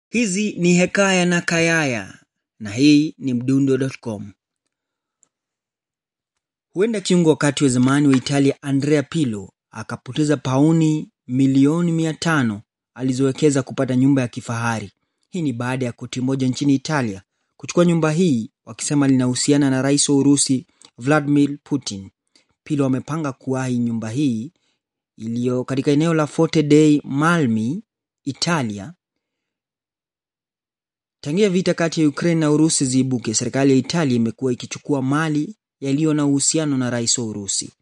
Hizi ni Hekaya na Kayaya na hii ni Mdundo.com. Huenda kiungo wakati wa zamani wa Italia Andrea Pirlo akapoteza pauni milioni mia tano alizowekeza kupata nyumba ya kifahari. Hii ni baada ya koti moja nchini Italia kuchukua nyumba hii wakisema linahusiana na rais wa Urusi Vladimir Putin. Pirlo amepanga kuwahi nyumba hii iliyo katika eneo la Forte dei Marmi, Italia. Tangia vita kati ya Ukraine na Urusi ziibuke, serikali ya Italia imekuwa ikichukua mali yaliyo na uhusiano na rais wa Urusi.